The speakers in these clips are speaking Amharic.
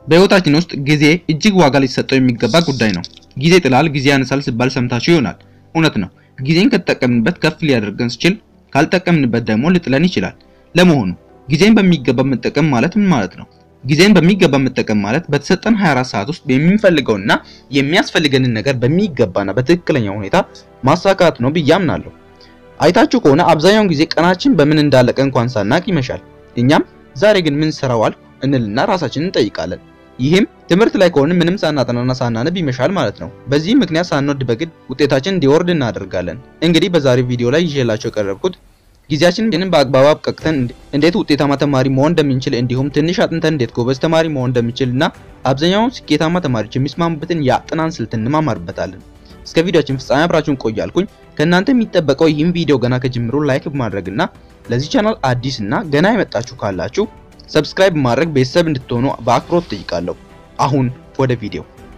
በህይወታችን ውስጥ ጊዜ እጅግ ዋጋ ሊሰጠው የሚገባ ጉዳይ ነው። ጊዜ ጥላል፣ ጊዜ ያነሳል ሲባል ሰምታችሁ ይሆናል። እውነት ነው። ጊዜን ከተጠቀምንበት ከፍ ሊያደርገን ሲችል፣ ካልጠቀምንበት ደግሞ ሊጥለን ይችላል። ለመሆኑ ጊዜን በሚገባ መጠቀም ማለት ምን ማለት ነው? ጊዜን በሚገባ መጠቀም ማለት በተሰጠን 24 ሰዓት ውስጥ የምንፈልገውና የሚያስፈልገንን ነገር በሚገባና በትክክለኛ ሁኔታ ማሳካት ነው ብዬ አምናለሁ። አይታችሁ ከሆነ አብዛኛውን ጊዜ ቀናችን በምን እንዳለቀ እንኳን ሳናቅ ይመሻል። እኛም ዛሬ ግን ምን ሰራዋል እንልና ራሳችንን እንጠይቃለን። ይህም ትምህርት ላይ ከሆነ ምንም ሳናጠናና ሳናነብ ይመሻል ማለት ነው። በዚህ ምክንያት ሳንወድ በግድ ውጤታችን እንዲወርድ እናደርጋለን። እንግዲህ በዛሬው ቪዲዮ ላይ ይዤላችሁ የቀረብኩት ጊዜያችንን በአግባቡ አብቃቅተን እንዴት ውጤታማ ተማሪ መሆን እንደምንችል እንዲሁም ትንሽ አጥንተን እንዴት ጎበዝ ተማሪ መሆን እንደምንችል እና አብዛኛውን ስኬታማ ተማሪዎች የሚስማሙበትን የአጥናን ስልት እንማማርበታለን። እስከ ቪዲዮአችን ፍጻሜ አብራችሁን ቆያልኩኝ። ከእናንተ የሚጠበቀው ይህን ቪዲዮ ገና ከጅምሩ ላይክ በማድረግ እና ለዚህ ቻናል አዲስ እና ገና የመጣችሁ ካላችሁ ሰብስክራይብ ማድረግ ቤተሰብ እንድትሆኑ በአክብሮት ጠይቃለሁ። አሁን ወደ ቪዲዮ።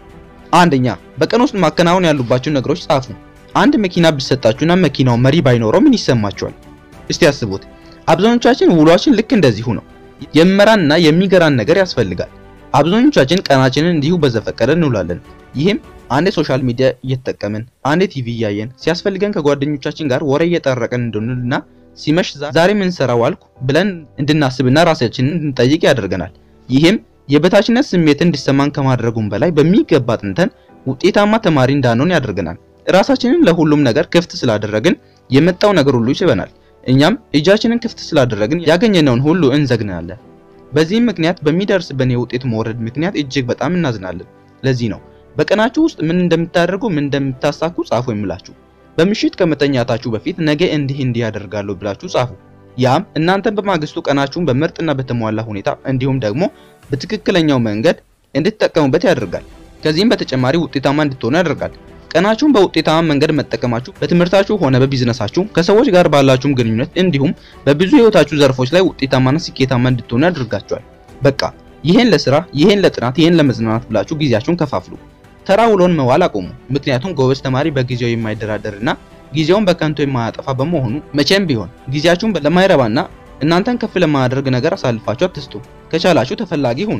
አንደኛ በቀን ውስጥ ማከናወን ያሉባችሁ ነገሮች ጻፉ። አንድ መኪና ቢሰጣችሁና መኪናው መሪ ባይኖረው ምን ይሰማችኋል? እስቲ ያስቡት። አብዛኞቻችን ውሏችን ልክ እንደዚሁ ነው። የሚመራንና የሚገራን ነገር ያስፈልጋል። አብዛኞቻችን ቀናችንን እንዲሁ በዘፈቀደ እንውላለን። ይህም አንዴ ሶሻል ሚዲያ እየተጠቀምን አንዴ ቲቪ እያየን ሲያስፈልገን ከጓደኞቻችን ጋር ወሬ እየጠረቀን እንድንልና ሲመሽ ዛሬ ምን ሰራ ዋልኩ ብለን እንድናስብና ራሳችንን እንድንጠይቅ ያደርገናል። ይህም የበታችነት ስሜት እንዲሰማን ከማድረጉም በላይ በሚገባ አጥንተን ውጤታማ ተማሪ እንዳንሆን ያደርገናል። ራሳችንን ለሁሉም ነገር ክፍት ስላደረግን የመጣው ነገር ሁሉ ይስበናል። እኛም እጃችንን ክፍት ስላደረግን ያገኘነውን ሁሉ እንዘግናለን። በዚህም ምክንያት በሚደርስብን የውጤት መውረድ ምክንያት እጅግ በጣም እናዝናለን። ለዚህ ነው በቀናችሁ ውስጥ ምን እንደምታደርጉ ምን እንደምታሳኩ ጻፉ የምላችሁ። በምሽት ከመተኛታችሁ በፊት ነገ እንዲህ እንዲህ ያደርጋለሁ ብላችሁ ጻፉ። ያም እናንተን በማግስቱ ቀናችሁን በምርጥና በተሟላ ሁኔታ እንዲሁም ደግሞ በትክክለኛው መንገድ እንድትጠቀሙበት ያደርጋል። ከዚህም በተጨማሪ ውጤታማ እንድትሆኑ ያደርጋል። ቀናችሁን በውጤታማ መንገድ መጠቀማችሁ በትምህርታችሁ ሆነ በቢዝነሳችሁ ከሰዎች ጋር ባላችሁም ግንኙነት እንዲሁም በብዙ የህይወታችሁ ዘርፎች ላይ ውጤታማና ስኬታማ እንድትሆኑ ያደርጋችኋል። በቃ ይሄን ለስራ፣ ይሄን ለጥናት፣ ይሄን ለመዝናናት ብላችሁ ጊዜያችሁን ከፋፍሉ። ተራ ውሎን መዋል አቁሙ። ምክንያቱም ጎበዝ ተማሪ በጊዜው የማይደራደርና ጊዜውን በከንቱ የማያጠፋ በመሆኑ መቼም ቢሆን ጊዜያችሁን ለማይረባና እናንተን ከፍ ለማያደርግ ነገር አሳልፋችሁ አትስጡ። ከቻላችሁ ተፈላጊ ሁኑ።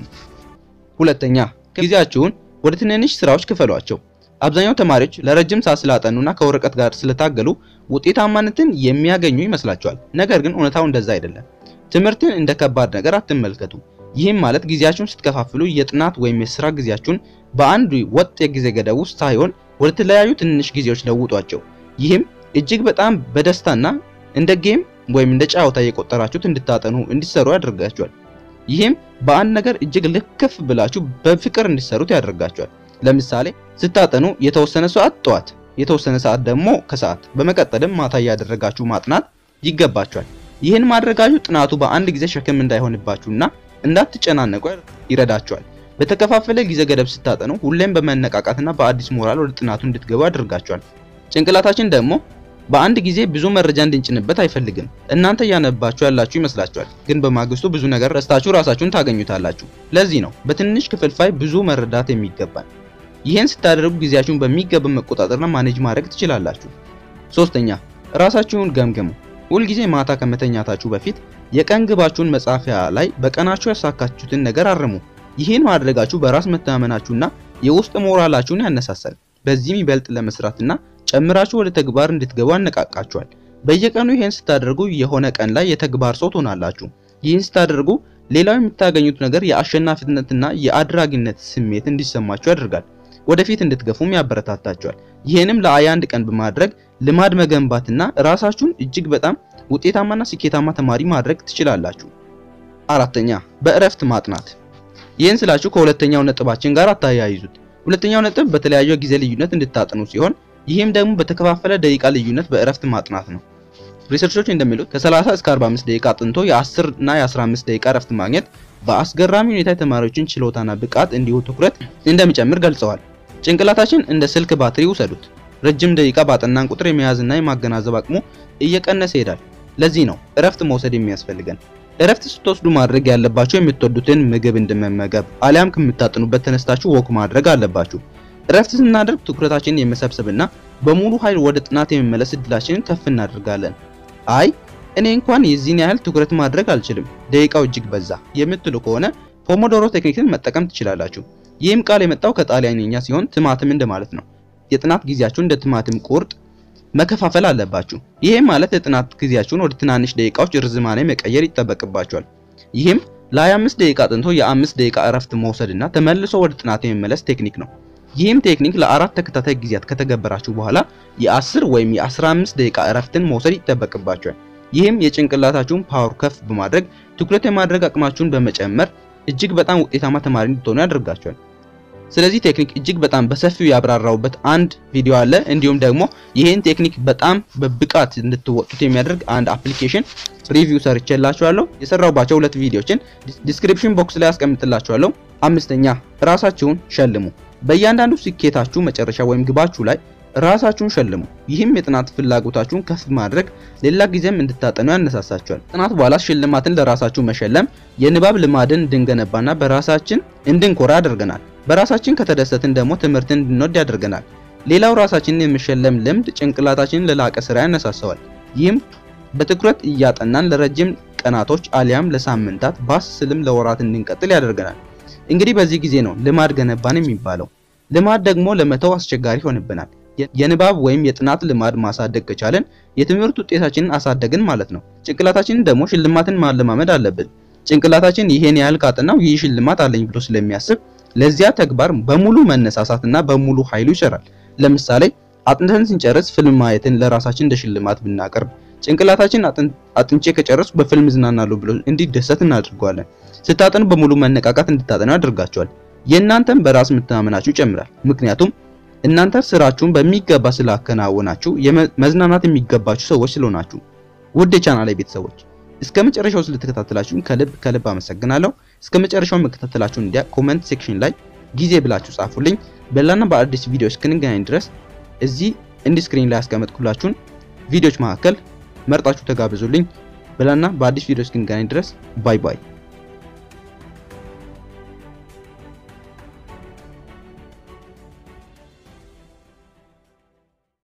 ሁለተኛ ጊዜያችሁን ወደ ትንንሽ ስራዎች ክፈሏቸው። አብዛኛው ተማሪዎች ለረጅም ሰዓት ስላጠኑና ከወረቀት ጋር ስለታገሉ ውጤታማነትን የሚያገኙ ይመስላቸዋል። ነገር ግን እውነታው እንደዛ አይደለም። ትምህርትን እንደ ከባድ ነገር አትመልከቱ። ይህም ማለት ጊዜያችሁን ስትከፋፍሉ የጥናት ወይም የስራ ጊዜያችሁን በአንድ ወጥ የጊዜ ገደብ ውስጥ ሳይሆን ወደ ተለያዩ ትንንሽ ጊዜዎች ለውጧቸው። ይህም እጅግ በጣም በደስታና እንደ ጌም ወይም እንደ ጨዋታ እየቆጠራችሁት እንድታጠኑ እንዲሰሩ ያደርጋችኋል። ይህም በአንድ ነገር እጅግ ልክፍ ብላችሁ በፍቅር እንዲሰሩት ያደርጋችኋል። ለምሳሌ ስታጠኑ የተወሰነ ሰዓት ጠዋት፣ የተወሰነ ሰዓት ደግሞ ከሰዓት፣ በመቀጠልም ማታ እያደረጋችሁ ማጥናት ይገባችኋል። ይህን ማድረጋችሁ ጥናቱ በአንድ ጊዜ ሸክም እንዳይሆንባችሁና እንዳትጨናነቁ ይረዳችኋል። በተከፋፈለ ጊዜ ገደብ ስታጠኑ ሁሌም በመነቃቃትና በአዲስ ሞራል ወደ ጥናቱ እንድትገቡ ያደርጋችኋል። ጭንቅላታችን ደግሞ በአንድ ጊዜ ብዙ መረጃ እንድንጭንበት አይፈልግም። እናንተ እያነባችሁ ያላችሁ ይመስላችኋል፣ ግን በማግስቱ ብዙ ነገር ረስታችሁ ራሳችሁን ታገኙታላችሁ። ለዚህ ነው በትንሽ ክፍልፋይ ብዙ መረዳት የሚገባል። ይህን ስታደርጉ ጊዜያችሁን በሚገባ መቆጣጠርና ማኔጅ ማድረግ ትችላላችሁ። ሶስተኛ ራሳችሁን ገምግሙ። ሁልጊዜ ማታ ከመተኛታችሁ በፊት የቀን ግባችሁን መጻፊያ ላይ በቀናችሁ ያሳካችሁትን ነገር አርሙ። ይህን ማድረጋችሁ በራስ መተማመናችሁና የውስጥ ሞራላችሁን ያነሳሳል። በዚህም ይበልጥ ለመስራትና ጨምራችሁ ወደ ተግባር እንድትገቡ ያነቃቃችኋል። በየቀኑ ይህን ስታደርጉ የሆነ ቀን ላይ የተግባር ሰው ትሆናላችሁ። ይህን ስታደርጉ ሌላው የምታገኙት ነገር የአሸናፊነትና የአድራጊነት ስሜት እንዲሰማችሁ ያደርጋል። ወደፊት እንድትገፉም ያበረታታችኋል። ይህንም ለአያ አንድ ቀን በማድረግ ልማድ መገንባትና ራሳችሁን እጅግ በጣም ውጤታማና ስኬታማ ተማሪ ማድረግ ትችላላችሁ። አራተኛ በእረፍት ማጥናት። ይህን ስላችሁ ከሁለተኛው ነጥባችን ጋር አታያይዙት። ሁለተኛው ነጥብ በተለያዩ ጊዜ ልዩነት እንድታጠኑ ሲሆን ይህም ደግሞ በተከፋፈለ ደቂቃ ልዩነት በእረፍት ማጥናት ነው። ሪሰርቾች እንደሚሉት ከ30 እስከ 45 ደቂቃ አጥንቶ የ10 እና የ15 ደቂቃ እረፍት ማግኘት በአስገራሚ ሁኔታ የተማሪዎችን ችሎታና ብቃት እንዲሁ ትኩረት እንደሚጨምር ገልጸዋል። ጭንቅላታችን እንደ ስልክ ባትሪ ውሰዱት። ረጅም ደቂቃ ባጠናን ቁጥር የመያዝና የማገናዘብ አቅሙ እየቀነሰ ይሄዳል። ለዚህ ነው እረፍት መውሰድ የሚያስፈልገን። እረፍት ስትወስዱ ማድረግ ያለባችሁ የምትወዱትን ምግብ እንደመመገብ አሊያም ከምታጥኑበት ተነስታችሁ ወክ ማድረግ አለባችሁ። እረፍት ስናደርግ ትኩረታችንን የመሰብሰብና በሙሉ ኃይል ወደ ጥናት የመመለስ እድላችንን ከፍ እናደርጋለን። አይ እኔ እንኳን የዚህን ያህል ትኩረት ማድረግ አልችልም፣ ደቂቃው እጅግ በዛ የምትሉ ከሆነ ፖሞዶሮ ቴክኒክን መጠቀም ትችላላችሁ። ይህም ቃል የመጣው ከጣሊያንኛ ሲሆን ቲማቲም እንደማለት ነው። የጥናት ጊዜያችሁን እንደ ቲማቲም ቁርጥ መከፋፈል አለባችሁ። ይህም ማለት የጥናት ጊዜያችሁን ወደ ትናንሽ ደቂቃዎች ርዝማኔ መቀየር ይጠበቅባችኋል። ይህም ለ25 ደቂቃ አጥንቶ የ5 ደቂቃ እረፍት መውሰድና ተመልሶ ወደ ጥናት የመመለስ ቴክኒክ ነው። ይህም ቴክኒክ ለአራት ተከታታይ ጊዜያት ከተገበራችሁ በኋላ የ10 ወይም የ15 ደቂቃ እረፍትን መውሰድ ይጠበቅባችኋል። ይህም የጭንቅላታችሁን ፓወር ከፍ በማድረግ ትኩረት የማድረግ አቅማችሁን በመጨመር እጅግ በጣም ውጤታማ ተማሪ እንድትሆኑ ያደርጋችኋል። ስለዚህ ቴክኒክ እጅግ በጣም በሰፊው ያብራራውበት አንድ ቪዲዮ አለ። እንዲሁም ደግሞ ይህን ቴክኒክ በጣም በብቃት እንድትወጡት የሚያደርግ አንድ አፕሊኬሽን ሪቪው ሰርቼላችኋለሁ። የሰራሁባቸው ሁለት ቪዲዮችን ዲስክሪፕሽን ቦክስ ላይ አስቀምጥላችኋለሁ። አምስተኛ ራሳችሁን ሸልሙ። በእያንዳንዱ ስኬታችሁ መጨረሻ ወይም ግባችሁ ላይ ራሳችሁን ሸልሙ። ይህም የጥናት ፍላጎታችሁን ከፍ ማድረግ ሌላ ጊዜም እንድታጠኑ ያነሳሳችኋል። ጥናት በኋላ ሽልማትን ለራሳችሁ መሸለም የንባብ ልማድን እንድንገነባና በራሳችን እንድንኮራ ያደርገናል። በራሳችን ከተደሰትን ደግሞ ትምህርትን እንድንወድ ያደርገናል። ሌላው ራሳችንን የመሸለም ልምድ ጭንቅላታችንን ለላቀ ስራ ያነሳሰዋል። ይህም በትኩረት እያጠናን ለረጅም ቀናቶች አሊያም ለሳምንታት ባስ ስልም ለወራት እንድንቀጥል ያደርገናል። እንግዲህ በዚህ ጊዜ ነው ልማድ ገነባን የሚባለው። ልማድ ደግሞ ለመተው አስቸጋሪ ይሆንብናል። የንባብ ወይም የጥናት ልማድ ማሳደግ ከቻለን የትምህርት ውጤታችንን አሳደግን ማለት ነው። ጭንቅላታችንን ደግሞ ሽልማትን ማለማመድ አለብን። ጭንቅላታችን ይሄን ያህል ካጠናው ይህ ሽልማት አለኝ ብሎ ስለሚያስብ ለዚያ ተግባር በሙሉ መነሳሳትና በሙሉ ኃይሉ ይሰራል። ለምሳሌ አጥንተን ስንጨርስ ፊልም ማየትን ለራሳችን እንደ ሽልማት ብናቀርብ ጭንቅላታችን አጥንቼ ከጨረሱ በፊልም ዝናናለሁ ብሎ እንዲደሰት እናደርገዋለን። ስታጠኑ በሙሉ መነቃቃት እንድታጠኑ ያደርጋቸዋል። የእናንተም በራስ መተማመናችሁ ይጨምራል። ምክንያቱም እናንተ ስራችሁን በሚገባ ስላከናወናችሁ መዝናናት የሚገባችሁ ሰዎች ስለሆናችሁ። ውድ የቻናሌ ቤተሰቦች እስከ መጨረሻው ስለተከታተላችሁን ከልብ ከልብ አመሰግናለሁ። እስከ መጨረሻው መከታተላችሁን እንዲያ ኮመንት ሴክሽን ላይ ጊዜ ብላችሁ ጻፉልኝ። በሌላና በአዲስ ቪዲዮ እስክንገናኝ ድረስ እዚህ እንዲ ስክሪን ላይ ያስቀመጥኩላችሁን ቪዲዮዎች መካከል መርጣችሁ ተጋብዙልኝ። በሌላና በአዲስ ቪዲዮ እስክንገናኝ ድረስ ባይ ባይ።